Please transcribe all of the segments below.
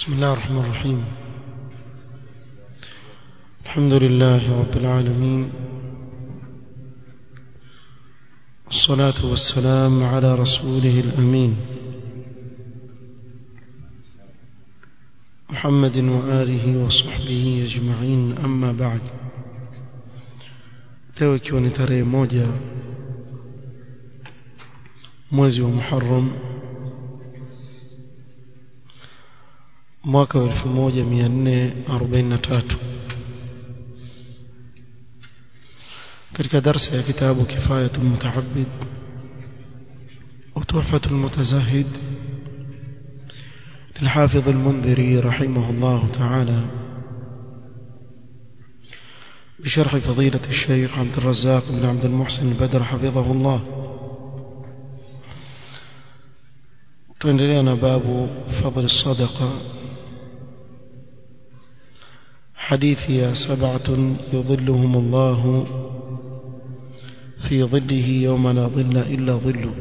بسم الله الرحمن الرحيم الحمد لله رب العالمين الصلاة والسلام على رسوله الأمين محمد وآله وصحبه أجمعين أما بعد leo ikiwa ni tarehe moja mwezi wa Muharram mwaka wa 1443 katika darsa ya kitabu kifayatu mutaabbid وتحفة المتزهد للحافظ المنذري رحمه الله تعالى بشرح فضيلة الشيخ عبد الرزاق بن عبد المحسن البدر حفظه الله تندلنا باب فضل الصدقة حديث يا سبعة يظلهم الله في ظله يوم لا ظل إلا ظله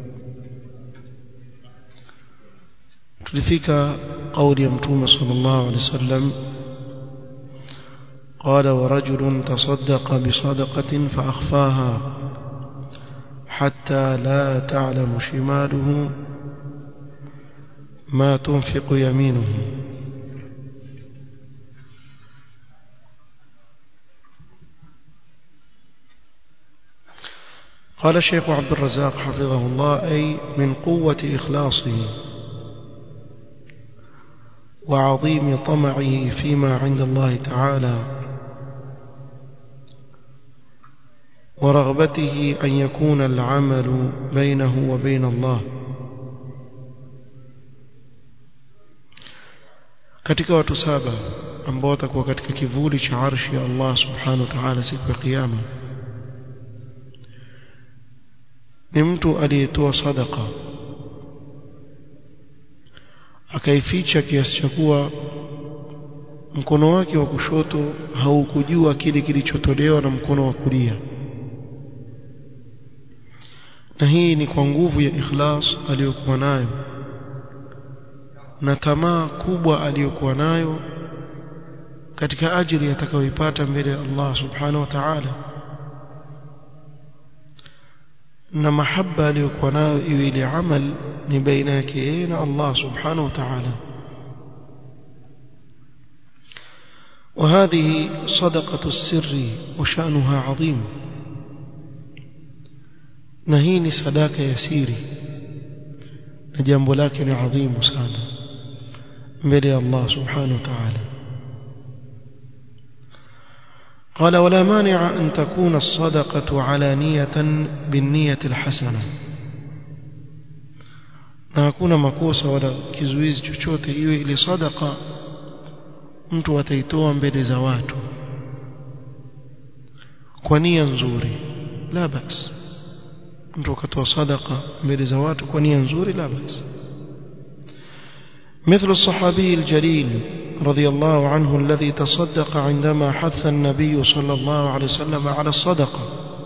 تلفك قول يمتوم صلى الله عليه وسلم قال ورجل تصدق بصدقة فأخفاها حتى لا تعلم شماله ما تنفق يمينه قال الشيخ عبد الرزاق حفظه الله أي من قوة إخلاصه وعظيم طمعه فيما عند الله تعالى ورغبته أن يكون العمل بينه وبين الله katika watu saba ambao watakuwa katika kivuli cha arshi ya Allah subhanahu wa ta'ala siku ya kiyama ni mtu aliyetoa sadaka akaificha kiasi cha kuwa mkono wake wa kushoto haukujua kile kilichotolewa na mkono wa kulia na hii ni kwa nguvu ya ikhlas aliyokuwa nayo na tamaa kubwa aliyokuwa nayo katika ajili atakayoipata mbele ya Allah subhanahu wa ta'ala na mahaba aliyokuwa nayo iwe ile amal ni baina yake yeye na Allah subhanahu wa ta'ala وهذه صدقة السر وشأنها عظيم نهيني صداقة يسيري نجنب لكن عظيم سانا بلي الله سبحانه وتعالى قال ولا مانع أن تكون الصدقة علانية بالنية الحسنة na hakuna makosa wala kizuizi chochote iwe ile sadaka mtu ataitoa mbele za watu kwa nia nzuri la bas mtu akatoa sadaka mbele za watu kwa nia nzuri la bas مثل الصحابي الجليل رضي الله عنه الذي تصدق عندما حث النبي صلى الله عليه وسلم على الصدقة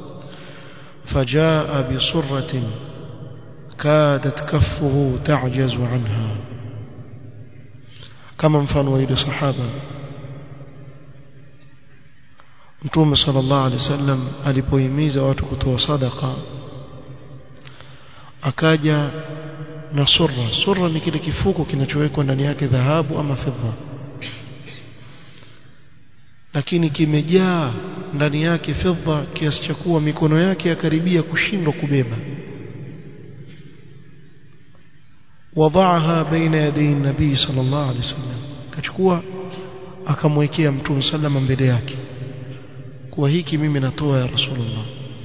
فجاء بصرة كادت كفه تعجز عنها كما mfano ile sahaba Mtume sallallahu alaihi wasallam alipohimiza watu kutoa sadaka akaja na surra surra ni kile kifuko kinachowekwa ndani yake dhahabu ama fedha lakini kimejaa ndani yake fedha kiasi cha kuwa mikono yake yakaribia kushindwa kubeba wadaaha baina yaday nabii sallallahu alaihi wasallam kachukua akamwekea mtume sallama mbele yake kuwa hiki mimi natoa ya rasulullah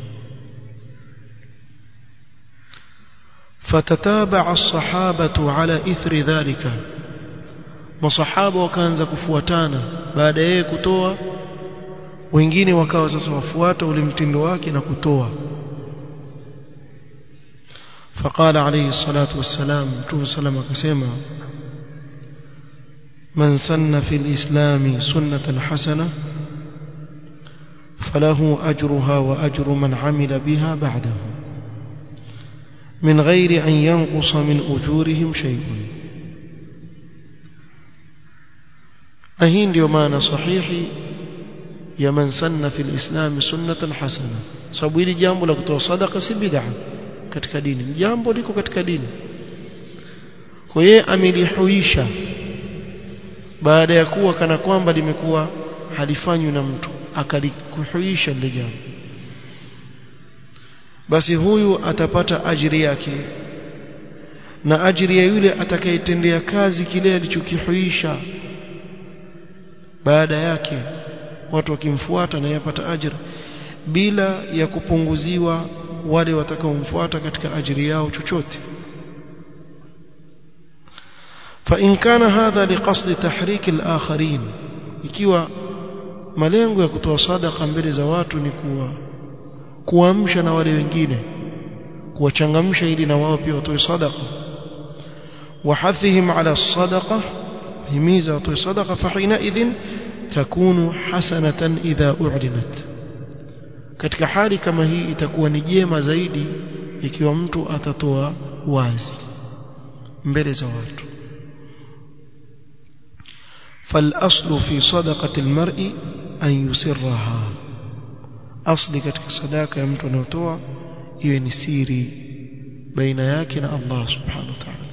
فتتابع الصحابة على إثر ذلك masahaba wakaanza kufuatana baada yeye kutoa wengine wakawa sasa wafuata ule mtindo wake na kutoa فقال عليه الصلاة والسلام متوه سلام كسيما من سن في الإسلام سنة حسنة فله أجرها وأجر من عمل بها بعده من غير أن ينقص من أجورهم شيء na hii ndio maana sahihi ya man sanna fil islam sunnatan hasana sababu hili jambo la kutoa sadaka si bid'a katika dini jambo liko katika dini kwa yeye amelihuisha baada ya kuwa kana kwamba limekuwa halifanywi na mtu akalikuhuisha lile jambo basi huyu atapata ajiri yake na ajiri ya yule atakayetendea kazi kile alichokihuisha baada yake watu wakimfuata na yapata ajira bila ya kupunguziwa wale watakaomfuata katika ajiri yao chochote فإن كان هذا لقصد تحريك الآخرين ikiwa malengo ya kutoa sadaka mbele za watu ni kuwa kuamsha na wale wengine kuwachangamsha ili na wao pia watoe sadaka وحثهم على الصدقة himiza watoe sadaka فحينئذ تكون حسنة إذا أعلنت katika hali kama hii itakuwa ni jema zaidi ikiwa mtu atatoa wazi mbele za watu فالأصل في صدقة المرء أن يسرها أصل katika sadaka ya mtu anayotoa iwe ni siri baina yake na Allah subhanahu wa ta'ala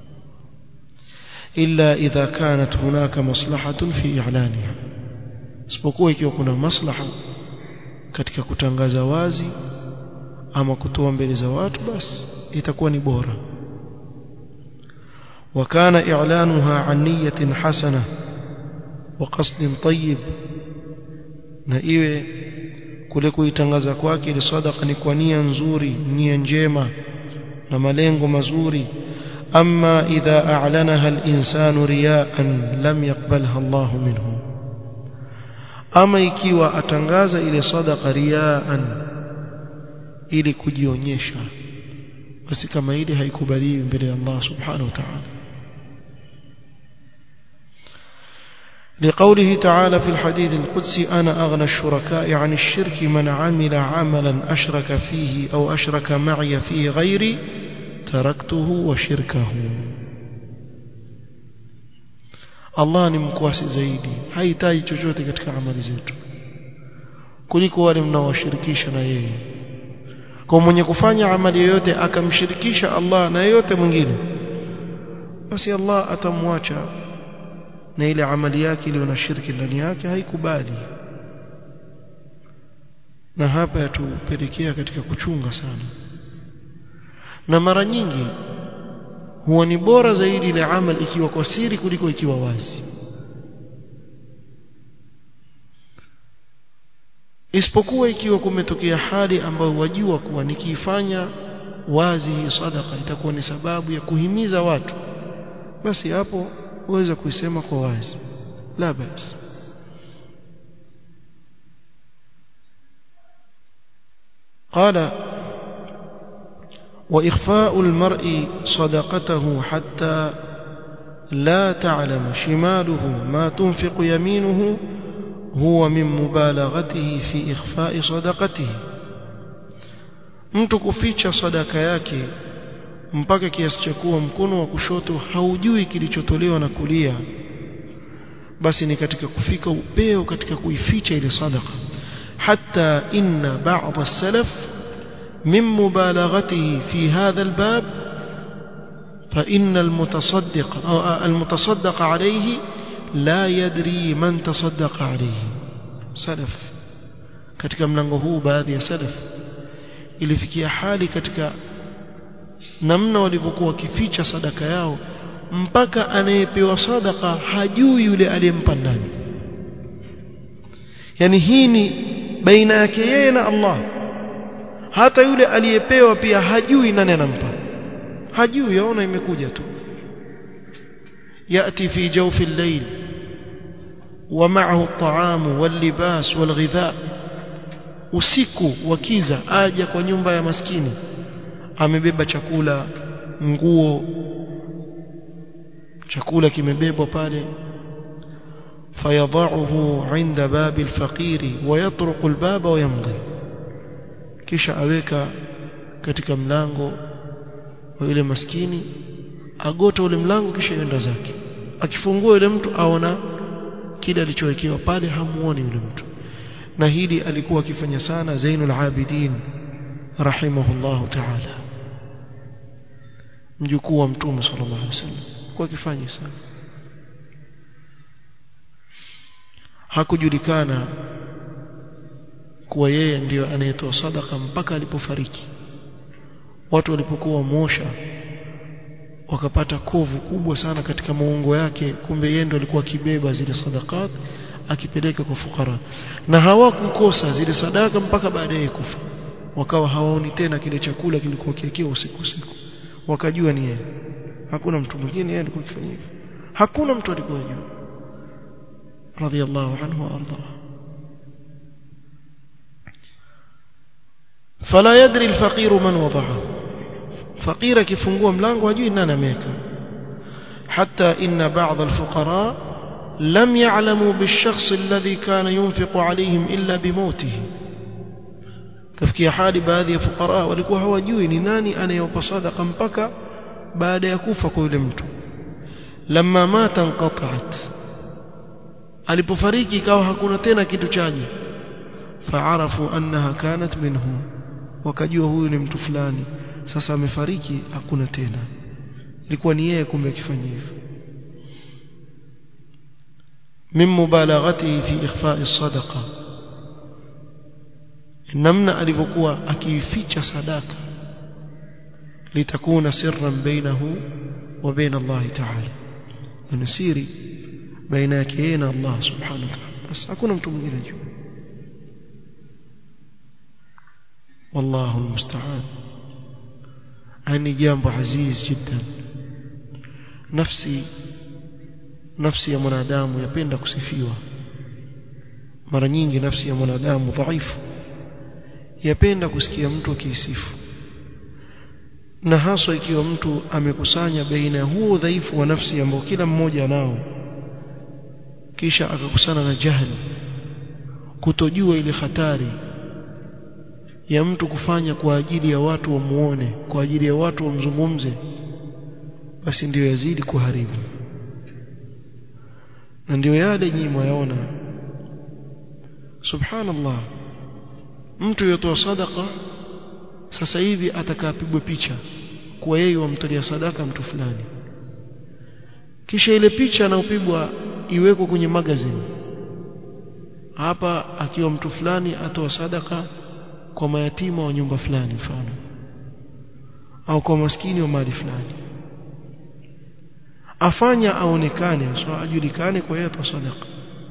إلا إذا كانت هناك مصلحة في إعلانها isipokuwa ikiwa kuna maslaha katika kutangaza wazi ama kutoa mbele za watu basi itakuwa ni bora وكان إعلانها عن نية حسنة وقصد طيب na iwe kule kuitangaza kwake ile sadaka ni kwa nia nzuri nia njema na malengo mazuri أما إذا أعلنها الإنسان رياء لم يقبلها الله منه أما ikiwa atangaza ile sadaqa riaan ili kujionyesha basi kama ile haikubaliwi mbele ya Allah subhanahu wa ta'ala لقوله تعالى في الحديث القدسي أنا أغنى الشركاء عن الشرك من عمل عملا أشرك فيه أو أشرك معي فيه غيري تركته وشركه Allah ni mkwasi zaidi hahitaji chochote katika amali zetu kuliko wale mnaowashirikisha na yeye kwa mwenye kufanya amali yoyote akamshirikisha Allah na yeyote mwingine basi Allah atamwacha na ile amali yake iliyo na shirki ndani yake haikubali na hapa yatupelekea katika kuchunga sana na mara nyingi huwa ni bora zaidi ile amal ikiwa kwa siri kuliko ikiwa wazi isipokuwa ikiwa kumetokea hali ambayo wajua kuwa nikiifanya wazi hii sadaka itakuwa ni sababu ya kuhimiza watu basi hapo uweza kuisema kwa wazi la basi قال وإخفاء المرء صدقته حتى لا تعلم شماله ما تنفق يمينه هو من مبالغته في إخفاء صدقته mtu kuficha sadaka yake mpaka kiasi cha kuwa mkono wa kushoto haujui kilichotolewa na kulia basi ni katika kufika upeo katika kuificha ile sadaka hatta inna ba'd as-salaf من مبالغته في هذا الباب فإن المتصدق أو المتصدق عليه لا يدري من تصدق عليه سلف katika mlango huu baadhi ya salaf ilifikia hali katika namna walivyokuwa wakificha sadaka yao mpaka anayepewa sadaka hajui yule aliyempa ndani yani hii ni baina yake yeye na Allah hata yule aliyepewa pia hajui nani anampa hajui yaona imekuja tu yati fi jawfi al-layl ومعه الطعام واللباس والغذاء usiku wakiza aja kwa nyumba ya maskini amebeba chakula nguo chakula kimebebwa pale fayadhahu inda babi alfaqiri wayatruqu albaba wayamdi kisha aweka katika mlango wa yule maskini agota ule mlango kisha yenda zake akifungua yule mtu aona kile alichowekewa pale hamuoni yule mtu na hili alikuwa akifanya sana Zainul Abidin rahimahullahu ta'ala mjukuu wa mtume sallallahu alaihi wasallam kwa akifanya sana hakujulikana kuwa yeye ndiyo anayetoa sadaka mpaka alipofariki watu walipokuwa mosha wakapata kovu kubwa sana katika maungo yake kumbe yeye ndo alikuwa akibeba zile sadakat akipeleka kwa fukara na hawakukosa zile sadaka mpaka baadaye kufa wakawa hawaoni tena kile chakula kilikuwa kikiwa usiku usiku wakajua ni yeye hakuna mtu mwingine yeye alikuwa akifanya hivyo hakuna mtu alikuwa juu radiyallahu anhu wa arda fala yadri alfaqir man wadaha faqira kifungua mlango hajui nani ameweka حتى إن بعض الفقراء لم يعلموا بالشخص الذي كان ينفق عليهم إلا بموته kafikia hali baadhi ya fukara walikuwa hawajui ni nani anayewapa sadaqa mpaka baada ya kufa kwa yule mtu lamma mata inqata'at alipofariki ikawa hakuna tena kitu chaji faarafu annaha kanat minhu wakajua huyu ni mtu fulani sasa amefariki hakuna tena ilikuwa ni yeye kumbe akifanya hivyo min mubalaghatihi fi ikhfa'i as-sadaqa namna alivyokuwa akiificha sadaka litakuna sirran bainahu wa baina Allah ta'ala ni siri baina yake yeye na Allah subhanahu wa ta'ala bas hakuna mtu mwingine juu والله المستعان يعني جambo aziz jiddan nafsi nafsi ya mwanadamu yapenda kusifiwa mara nyingi nafsi ya mwanadamu dhaifu yapenda kusikia mtu akisifu na haswa ikiwa mtu amekusanya baina ya huo udhaifu wa nafsi ambao kila mmoja nao kisha akakusana na jahili kutojua ile hatari ya mtu kufanya kwa ajili ya watu wamuone kwa ajili ya watu wamzungumze basi ndiyo yazidi kuharibu na ndiyo yale nyinyi mwayaona subhanallah mtu yotoa sadaka sasa hivi atakapigwa picha kwa yeye wamtolea sadaka mtu fulani kisha ile picha anayopigwa iwekwe kwenye magazine hapa akiwa mtu fulani atoa sadaka kwa mayatima wa nyumba fulani mfano au kwa maskini wa mali fulani afanya aonekane so ajulikane kwa yeye sadaka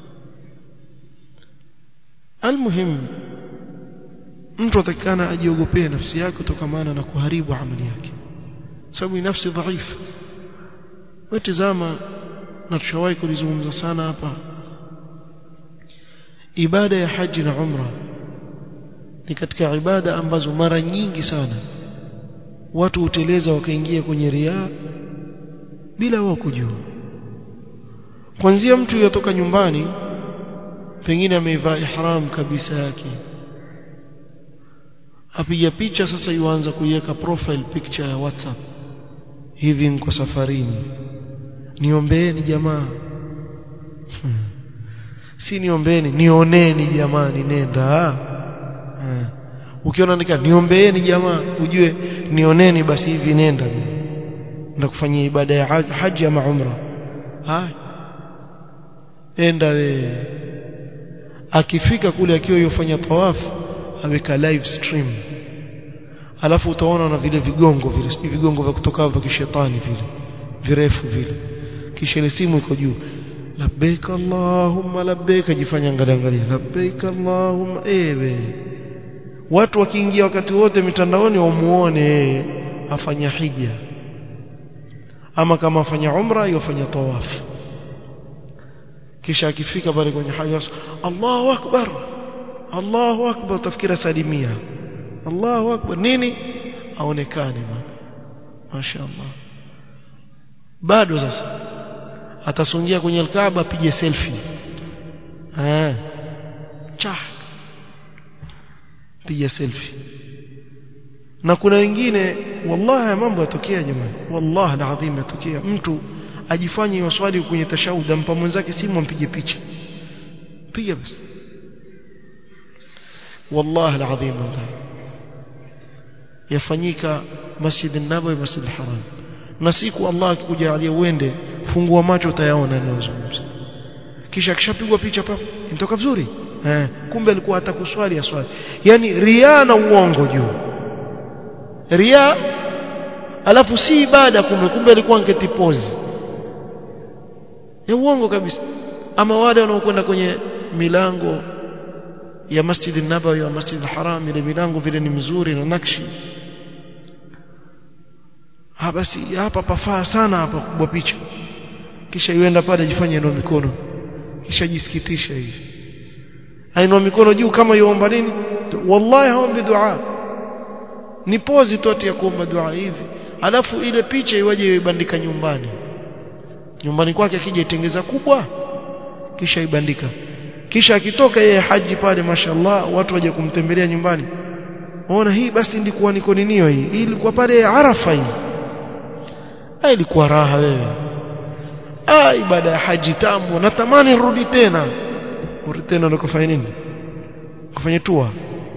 almuhim mtu atakana ajiogopee nafsi yake kutokana na kuharibu amali yake sababu ni nafsi dhaifu watizama na tushawahi kulizungumza sana hapa ibada ya haji na umra ni katika ibada ambazo mara nyingi sana watu huteleza wakaingia kwenye riaa bila wao kujua kwanzia mtu yotoka nyumbani pengine ameivaa ihram kabisa yake apiga picha sasa yuanza kuiweka profile picture ya WhatsApp hivi niko safarini niombeeni jamaa hmm. si niombeeni nioneni jamani nenda hmm. ukiona andika niombeeni jamaa ujue nioneni basi hivi nenda nenda kufanyia ibada ya haji ama umra ha enda we akifika kule akiwa yofanya tawafu aweka live stream alafu utaona na vile vigongo vile si vigongo vya kutoka vya kishetani vile virefu vile kisha ile simu iko juu labbaik allahumma labbaik ajifanya angalia angalia labbaik allahumma ewe watu wakiingia wakati wote mitandaoni wamuone afanya hija ama kama afanya umra yofanya tawafu kisha akifika pale kwenye haja Allahu akbar Allahu akbar tafikira salimia Allahu akbar nini aonekane mashaallah bado sasa atasungia kwenye alkaaba apige selfie eh cha piga selfie na kuna wengine wallahi mambo yatokea jamani wallahi alazim yatokea mtu ajifanye yoswali kwenye tashahud ampa mwenzake simu ampige picha piga basi wallahi alazim yafanyika masjid an-nabawi masjid al-haram na siku Allah akikujalia uende fungua macho utayaona ninazungumza kisha kishapigwa picha papo inatoka vizuri eh kumbe alikuwa hata kuswali aswali yani ria na uongo juu ria alafu si ibada kumbe kumbe alikuwa ngeti pose ya uongo kabisa ama wale wanaokwenda kwenye milango ya Masjid an-Nabawi wa Masjid al-Haram ile milango vile ni mizuri na nakshi ha basi hapa pafaa sana hapa kubwa picha kisha yuenda pale jifanye ndio mikono kisha jisikitisha hivi ainua mikono juu kama yuomba nini wallahi haombi dua ni pozi tu ya kuomba dua hivi alafu ile picha iwaje ibandika nyumbani nyumbani kwake akija itengeza kubwa kisha ibandika kisha akitoka yeye haji pale mashallah watu waje kumtembelea nyumbani ona hii basi ndikuwa niko ninio hii hii ilikuwa pale arafa hii ah ilikuwa raha wewe ah ibada ya haji tamu natamani rudi tena urudi tena ndo kufanya nini kufanya tua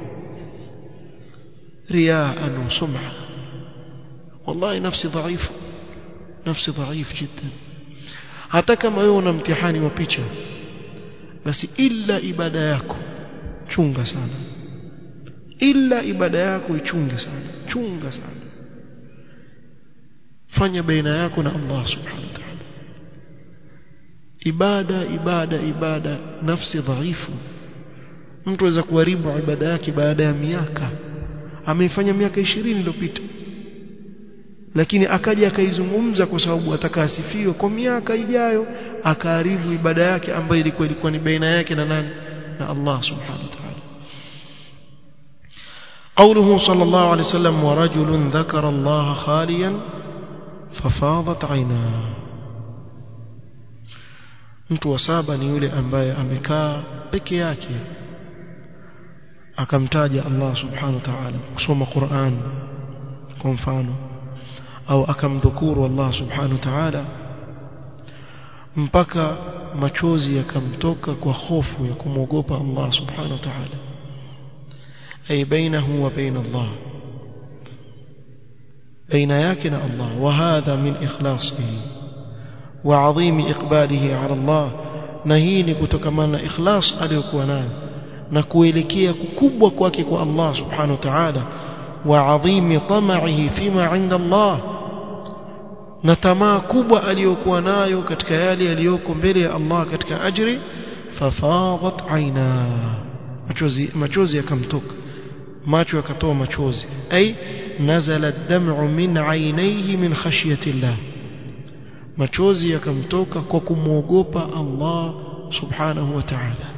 رياء وسمعة والله نفسي ضعيف نفسي ضعيف جدا hata kama wewe una mtihani wa picha basi ila ibada yako chunga sana ila ibada yako ichunge sana chunga sana fanya baina yako na Allah subhanahu wa ta'ala ibada ibada ibada nafsi dhaifu mtu aweza kuharibu ibada yake baada ya miaka ameifanya miaka 20 iliyopita lakini akaja akaizungumza kwa sababu atakaasifiwa kwa miaka ijayo akaharibu ibada yake ambayo ilikuwa ilikuwa ni baina yake na nani na Allah subhanahu wa ta'ala قوله صلى الله عليه وسلم ورجل ذكر الله خاليا ففاضت عيناه mtu wa saba ni yule ambaye amekaa peke yake akamtaja Allah subhanahu wa ta'ala kusoma Qur'an kwa mfano au akamdhukuru Allah subhanahu wa ta'ala mpaka machozi yakamtoka kwa hofu ya kumwogopa Allah subhanahu wa ta'ala ay bainahu wa bain Allah baina yake na Allah wa hadha min ikhlasihi wa adhim iqbalihi ala Allah na hii ni kutokamana na ikhlas aliyokuwa nayo na kuelekea kukubwa kwake kwa Allah subhanahu wa ta'ala wa adhim tama'ihi fima 'inda Allah na tamaa kubwa aliyokuwa nayo katika yale yaliyoko mbele ya Allah katika ajri fafadat aina machozi machozi yakamtoka macho yakatoa machozi ay nazala ad-dam'u min 'ainayhi min khashyati Allah machozi yakamtoka kwa kumwogopa Allah subhanahu wa ta'ala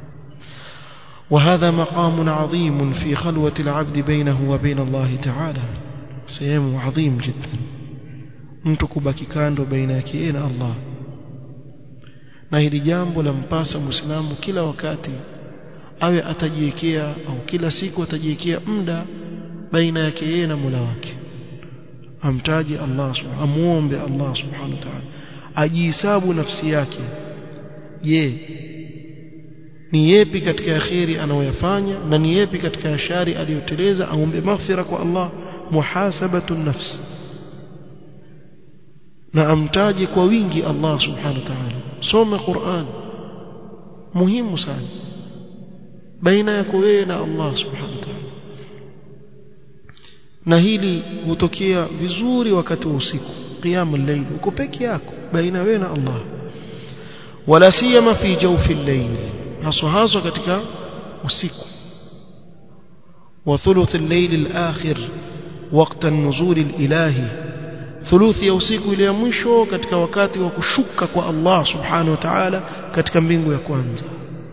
وهذا مقام عظيم في خلوة العبد بينه وبين الله تعالى سيم عظيم جدا mtu kubaki kando baina yake yeye na Allah na hili jambo lampasa muislamu kila wakati awe atajiwekea au kila siku atajiwekea muda baina yake yeye na Mola wake amtaji Allah subhanahu amuombe Allah subhanahu wa ta'ala ajihesabu nafsi yake je ni yepi katika yaheri anayoyafanya na ni yepi katika yashari aliyoteleza aombe maghfira kwa Allah muhasabatu nafsi na amtaje kwa wingi Allah subhanahu wa ta'ala soma Qur'an muhimu sana baina yako wewe na Allah subhanahu wa ta'ala na hili hutokea vizuri wakati wa usiku qiyamul layl uko peke yako baina wewe na Allah wala siyama fi jawfi al-layl haswa haswa katika usiku wa thuluth al-layl al-akhir وقت النزول الإلهي thuluthi ya usiku ile ya mwisho katika wakati wa kushuka kwa Allah subhanahu wa ta'ala katika mbingu ya kwanza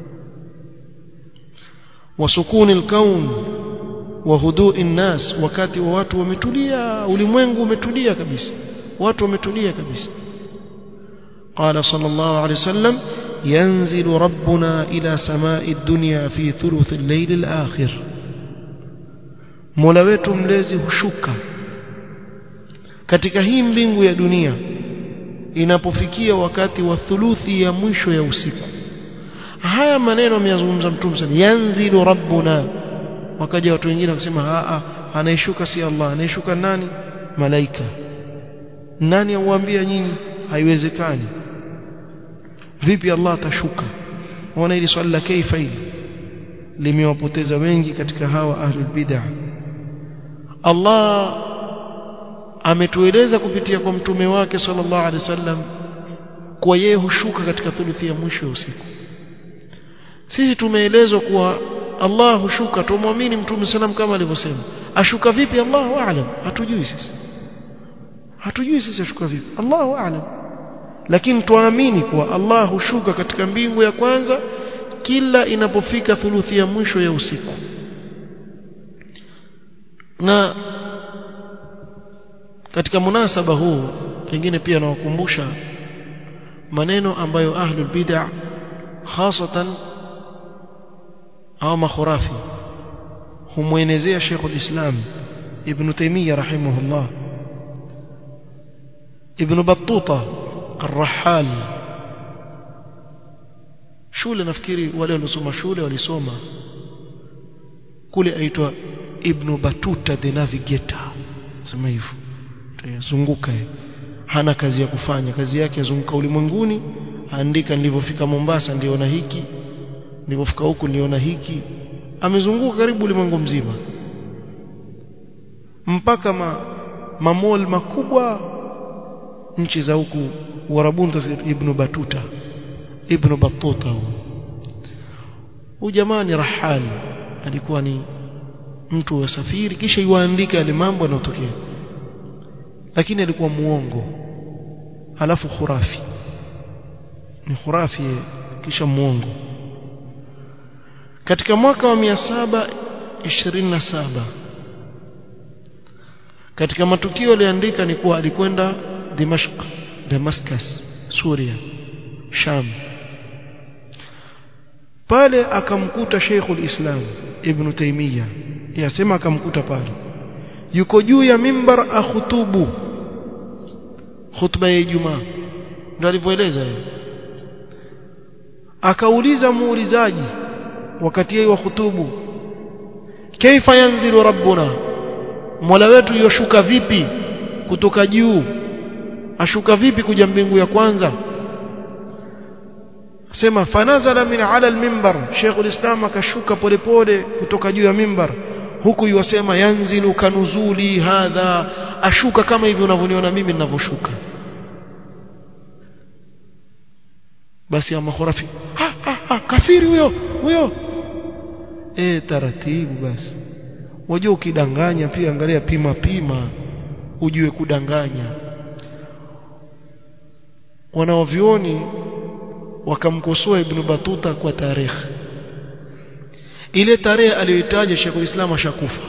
wasukuni alkaun wa hudui nnas wakati wa watu wametulia ulimwengu umetulia kabisa watu wametulia kabisa قال صلى الله عليه وسلم ينزل ربنا إلى سماء الدنيا في ثلث الليل الآخر مولا wetu mlezi hushuka katika hii mbingu ya dunia inapofikia wakati wa thuluthi ya mwisho ya usiku haya maneno ameyazungumza mtume sana yanzilu rabbuna wakaja watu wengine wakasema a anayeshuka si Allah anayeshuka nani malaika nani auambia nyinyi haiwezekani vipi Allah atashuka waona hili swali la kaifa hili limewapoteza wengi katika hawa ahlul bid'ah Allah ametueleza kupitia kwa mtume wake sallallahu alaihi wasallam kwa yeye hushuka katika thuluthi ya mwisho ya usiku sisi tumeelezwa kuwa Allah hushuka tumwamini mtume sallam kama alivyosema ashuka vipi Allahu aalam hatujui sisi hatujui sisi ashuka vipi Allahu aalam lakini tuamini kuwa Allah hushuka katika mbingu ya kwanza kila inapofika thuluthi ya mwisho ya usiku na katika munasaba huu pengine pia nawakumbusha maneno ambayo ahlul bid'ah hasatan au makhurafi humwenezea Sheikhul Islam Ibn Taymiyyah rahimahullah Ibn Battuta Ar-Rahal shule nafikiri wale waliosoma shule walisoma kule aitwa Ibn Battuta the Navigator sema hivyo zunguka hana kazi ya kufanya kazi yake yazunguka ulimwenguni andika nilivyofika Mombasa ndiona hiki nilipofika huku niliona hiki amezunguka karibu ulimwengu mzima mpaka ma mamol makubwa nchi za huku Uarabuni Ibn Batuta Ibn Battuta huyu jamaa ni rahal alikuwa ni mtu wa safiri kisha yuandika yale mambo yanayotokea lakini alikuwa muongo halafu khurafi ni khurafi kisha muongo katika mwaka wa 727 katika matukio aliandika ni kuwa alikwenda Dimashq Damascus Suria Sham pale akamkuta Sheikhul Islam Ibn Taymiyyah yasema akamkuta pale yuko juu ya mimbar akhutubu khutba ya Ijumaa ndio alivyoeleza yeye akauliza muulizaji wakati yeye wa khutubu kaifa yanzilu rabbuna mola wetu yoshuka vipi kutoka juu ashuka vipi kuja mbingu ya kwanza sema fanazala min ala almimbar Sheikh ulislam akashuka polepole kutoka juu ya mimbar huku yuwasema yanzilu kanuzuli hadha ashuka kama hivi unavyoniona mimi ninavyoshuka basi ya makhurafi ha, ha, ha, kafiri huyo huyo eh taratibu basi wajua ukidanganya pia angalia pima pima ujue kudanganya wanaovioni wakamkosoa ibn Batuta kwa tarehe ile tarehe aliyoitaja Sheikh Islam ashakufa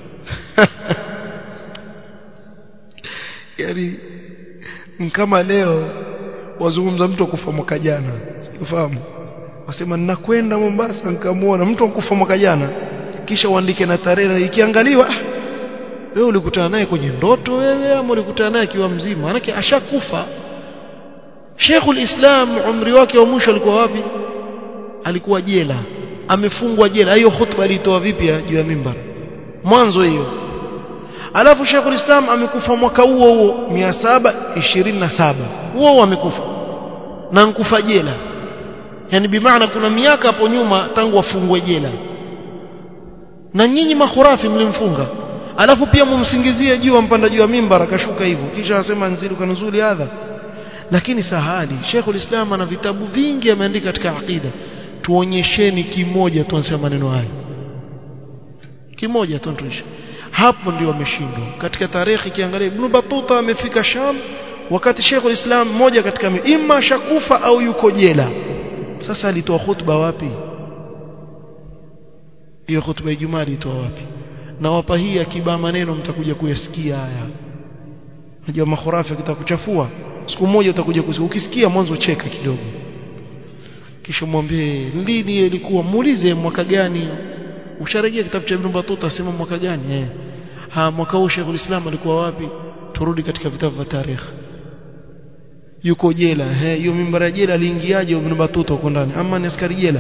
yani kama leo wazungumza mtu akufa mwaka jana ufahamu wasema ninakwenda Mombasa nikamuona mtu akufa mwaka jana kisha uandike na tarehe ikiangaliwa wewe ulikutana naye kwenye ndoto wewe ama ulikutana naye akiwa mzima manake ashakufa Sheikhul Islam umri wake wa mwisho alikuwa wapi alikuwa jela amefungwa jela hiyo khutba alitoa vipi juu ya mimbar mwanzo hiyo alafu Sheikhul Islam amekufa mwaka huo huo 727 huo huo amekufa na nkufa jela yani bimaana kuna miaka hapo nyuma tangu afungwe jela na nyinyi mahurafi mlimfunga alafu pia mumsingizie juu ampanda juu ya mimbar akashuka hivyo kisha asema nzilu kanuzuli hadha lakini sahali Sheikhul Islam ana vitabu vingi ameandika katika aqida tuonyesheni kimoja tu anasema maneno haya kimoja tu tuonyeshe hapo ndio wameshindwa katika tarehe kiangalia Ibn Battuta amefika Sham wakati Sheikhul Islam mmoja katika imma shakufa au yuko jela sasa alitoa khutba wapi hiyo khutba ya Ijumaa alitoa wapi na wapa hii akiba maneno mtakuja kuyasikia haya unajua makhurafi kitakuchafua siku moja utakuja kusikia ukisikia mwanzo cheka kidogo kisha mwambie lini ilikuwa muulize mwaka gani usharejea kitabu cha Ibn Battuta sema mwaka gani eh ha mwaka huu Sheikh Islam alikuwa wapi turudi katika vitabu vya tarehe yuko jela he hiyo mimbar ya jela aliingiaje Ibn Battuta huko ndani ama ni askari jela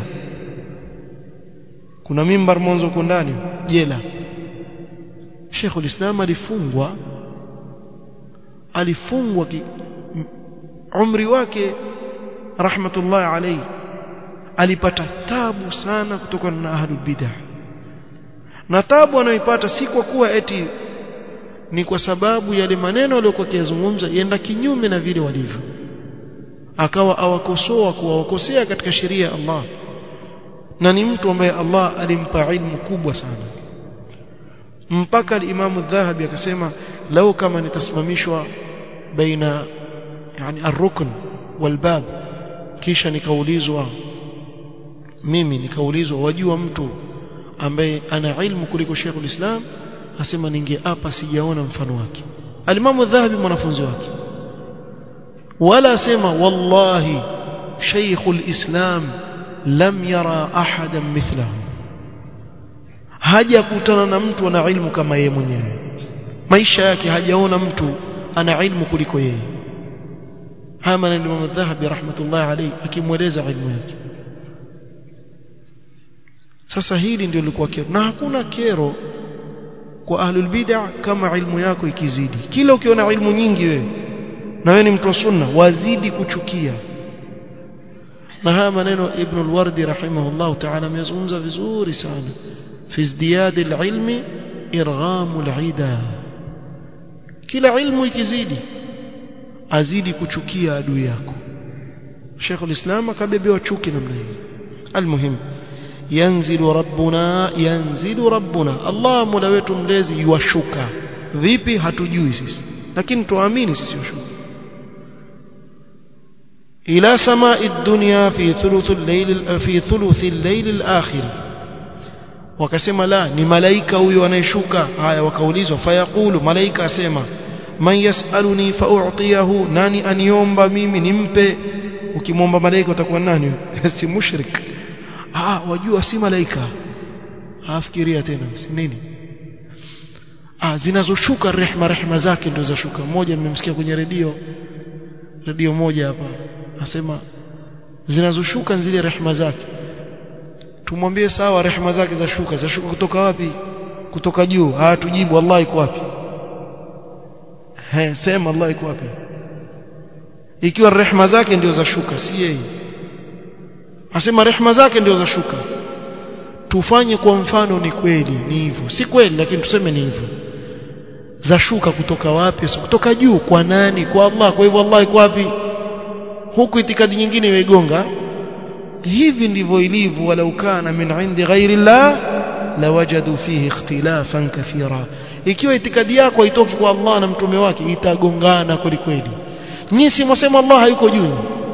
kuna mimbar mwanzo huko ndani jela Sheikhul Islam alifungwa alifungwa ki, umri wake rahmatullahi alayhi alipata tabu sana kutokana na ahlul bidah na tabu anayoipata si kwa kuwa eti ni kwa sababu yale maneno aliyokuwa akiyazungumza yenda kinyume na vile walivyo akawa awakosoa kuwakosea katika sheria ya Allah na ni mtu ambaye Allah alimpa ilmu kubwa sana mpaka al-Imam dhahabi akasema lau kama nitasimamishwa baina yani ar-rukn wal-bab kisha nikaulizwa mimi nikaulizwa wajua mtu ambaye ana ilmu kuliko Sheikhul Islam asema ningeapa sijaona mfano wake alimamu dhahabi mwanafunzi wake wala asema wallahi Sheikhul Islam lam yara ahadan mithlahu hajakutana na mtu ana ilmu kama yeye mwenyewe maisha yake hajaona mtu ana ilmu kuliko yeye haya maneno Imam Dhahabi rahmatullahi alayhi akimweleza ilmu yake sasa hili ndio lilikuwa kero na hakuna kero kwa ahlul bid'ah kama ilmu yako ikizidi kila ukiona ilmu nyingi wewe na wewe ni mtu wa sunna wazidi kuchukia na haya maneno ibn al-wardi rahimahullah ta'ala amezungumza vizuri sana fi izdiyad al-ilmi irgham al-ida kila ilmu ikizidi azidi kuchukia adui yako Sheikh al-Islam akabebewa chuki namna hii almuhim yanzilu rabbuna yanzilu rabbuna Allah mola wetu mlezi yuwashuka vipi hatujui sisi lakini tuamini sisi yushuka ila samai dunya fi thuluth al-layl fi thuluth al-layl al-akhir wakasema la ni malaika huyo anayeshuka haya wakaulizwa fayaqulu malaika asema man yasaluni fa'utiyahu nani aniomba mimi nimpe ukimwomba malaika utakuwa nani si mushrik ah wajua si malaika afikiria tena si nini ah zinazoshuka rehma rehma zake ndio zashuka mmoja nimemsikia kwenye redio redio moja hapa asema zinazoshuka zile rehma zake tumwambie sawa rehma zake zashuka zashuka kutoka wapi kutoka juu ah tujibu wallahi iko wapi he sema Allah iko wapi ikiwa rehma zake ndio zashuka si yeye asema rehma zake ndio zashuka tufanye kwa mfano ni kweli ni hivyo si kweli lakini tuseme ni hivyo zashuka kutoka wapi so, kutoka juu kwa nani kwa Allah kwa hivyo Allah iko wapi huku itikadi nyingine imeigonga hivi ndivyo ilivyo walau kana min indi ghairi Allah lawajadu fihi ikhtilafan kathira ikiwa itikadi yako haitoki kwa Allah na mtume wake itagongana kweli kweli nyinyi si mwasema Allah hayuko juu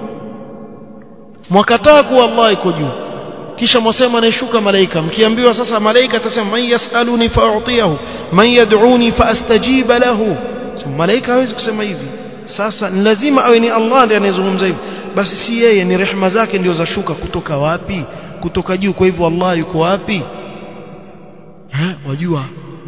mwakataa kuwa Allah yuko juu kisha mwasema anayeshuka malaika mkiambiwa sasa malaika atasema man yasaluni fa'utiyahu man yad'uni faastajiba lahu so, malaika hawezi kusema hivi sasa ni lazima awe ni Allah ndiye anayezungumza hivi basi si yeye ni rehema zake ndio zashuka kutoka wapi kutoka juu kwa hivyo Allah yuko wapi ha wajua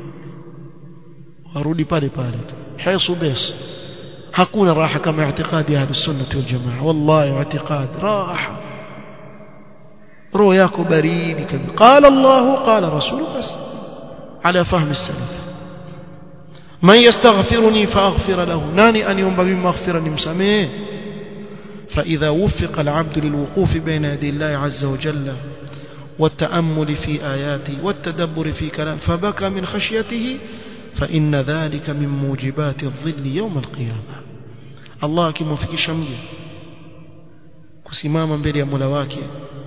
warudi pale pale haisu bes hakuna raha kama i'tiqadi ahli sunnah wal jamaa wallahi i'tiqad raha roho yako baridi kabisa qala Allah qala rasul bas ala fahm as-salaf man yastaghfiruni faaghfir lahu nani an yomba mimi maghfira nimsamee فإذا وفق العبد للوقوف بين يدي الله عز وجل والتأمل في آياته والتدبر في كلام فبكى من خشيته فإن ذلك من موجبات الظل يوم القيامة الله kimwafikisha mja kusimama mbele ya Mola wake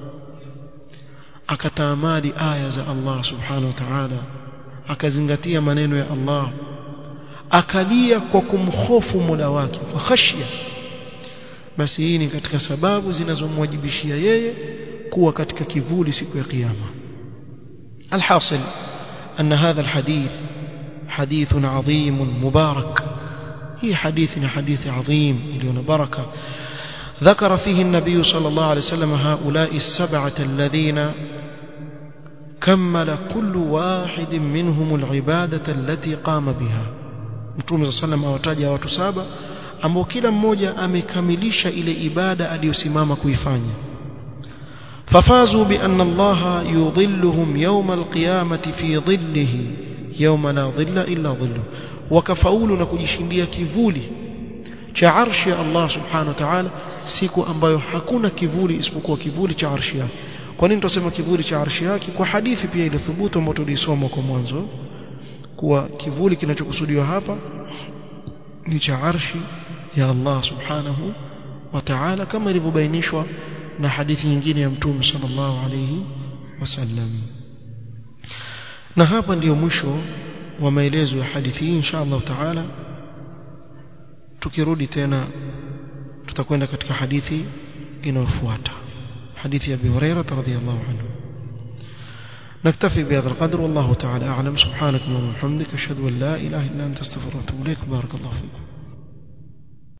akataamali aya za Allah subhanahu wa ta'ala akazingatia maneno ya Allah akalia kwa kumhofu Mola wake kwa khashya basi hii ni katika sababu zinazomwajibishia yeye kuwa katika kivuli siku ya kiyama alhasil أن هذا الحديث حديث عظيم مبارك هي حديث حديث عظيم مليون بركة ذكر فيه النبي صلى الله عليه وسلم هؤلاء السبعة الذين كمل كل واحد منهم العبادة التي قام بها متوم صلى الله عليه وسلم أوتاج وتسابة ambao kila mmoja amekamilisha ile ibada aliyosimama kuifanya ففازوا بأن الله يظلهم يوم القيامة في ظله يوم لا ظل إلا ظله وكفاولوا نكجشنdia kivuli cha arshi ya Allah subhanahu wa ta'ala siku ambayo hakuna kivuli isipokuwa kivuli cha arshi yake kwa nini tunasema kivuli cha arshi yake kwa hadithi pia ile thubutu ambayo tulisoma kwa mwanzo kuwa kivuli kinachokusudiwa hapa ni cha arshi ya Allah subhanahu wa ta'ala kama ilivyobainishwa na hadithi nyingine ya mtume sallallahu alayhi wasallam na hapa ndiyo mwisho wa maelezo ya hadithi hii insha Allah taala tukirudi tena tutakwenda katika hadithi inayofuata حديث أبي هريرة رضي الله عنه نكتفي بهذا القدر والله تعالى أعلم سبحانك اللهم وبحمدك أشهد أن لا إله إلا أنت استغفرك وأتوب إليك بارك الله فيكم